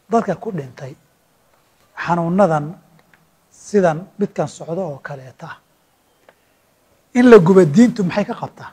dadka ku dhintay xanuunadan sidan midkan socdo oo kaleeta ah in la guba diintu maxay ka qabtaa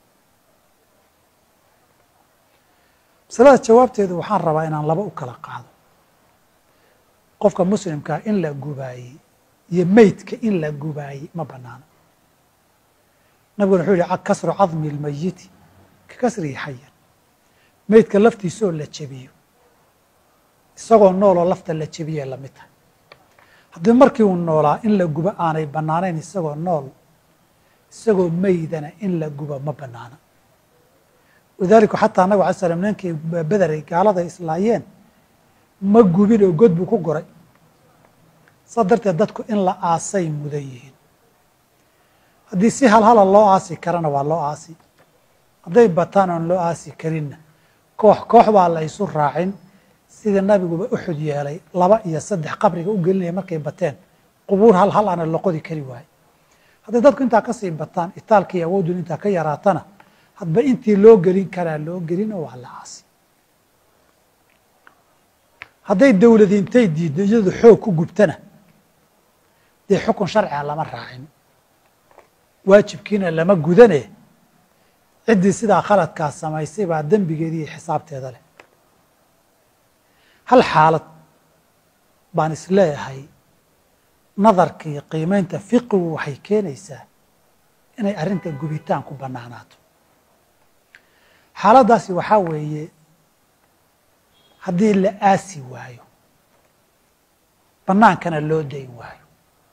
masalada jawaabteedu waxaan rabaa inaan laba u kala qaado qofka muslimkaa in la gubaayey iyo meydka in la gubaayey ma banaano nabiguna wuxuu yihi kasru cadmi اlmayiti ka kasrihi xayan meydka laftiisa oo la jebiyo isagoo nooloo lafta la jebiye lamid tahay haddii markii uu noolaa in la gubo aanay bannaanayn isagoo nool isagoo meydana in la gubo ma banaana walidaalika xataa nabig alay slam ninkii bederay gaaladay islaayeen ma gubin oo god buu ku goray saa darteed dadku in la aasay mudan yihiin haddii si halhala loo aasi karana waa loo aasi hadday bataan oon loo aasi karinna koox koox baa la isu raacin sida nabiguba uxud yeelay laba iyo saddex qabriga u gelinaya markay bateen qubuur hal hal ana loqodi kari waaye hadday dadku intaa kasii bataan itaalkii awoodun intaa ka yaraatana hadba intii loo gelin karaa loo gelin oo waa la aasi hadday dowladi intay diiddo iyadu xoog ku gubtana dee xukun sharciga lama raacin waajibkiina lama gudane ciddii sidaa khaladkaa samaysay baa dembigeeda iyo xisaabteeda leh hal xaalad baan isleeyahay nadarkii qiimeynta fiqigu waxay keenaysaa inay arrinta gubitaan ku bannaanaato xaaladdaasi waxaa weeye haddii la aasi waayo bannaankana loo dayn waayo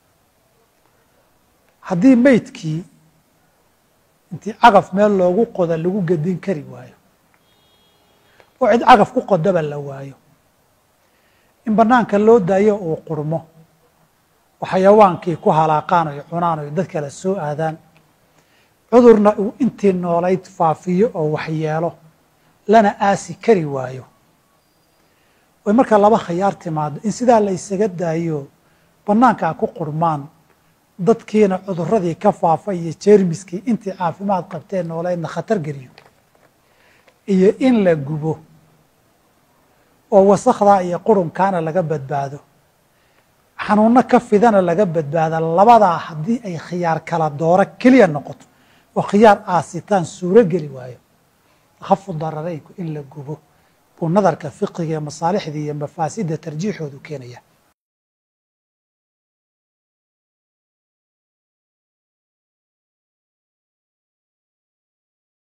haddii meydkii intii cagaf meel loogu qoda lagu gedin kari waayo oo cid cagaf ku qodaba la waayo in bannaanka loo daayo uu qurmo oo xayawaankii ku halaaqaan oy cunaan oy dad kale soo aadaan cudurna uu intii noolayd faafiyo oo waxyeelo lana aasi kari waayo oy markaa laba khayaar timaado in sidaa la ysaga daayo bannaankaa ku qurmaan dadkiina cuduradii ka faafa iyo jeermiskii intii caafimaad qabteen nooleydna khatar geliyo iyo in la gubo oo wasakdaa iyo qurunkaana laga badbaado xanuunno ka fidana laga badbaada labadaa haddii ay khiyaar kala dooro keliya noqoto oo khiyaar aasitaan suuro geli waayo takhafu dararaynku in la gubo buu nadarka fiqiga ee masaalixdii iyo mafaasidda tarjiixoodu keenaya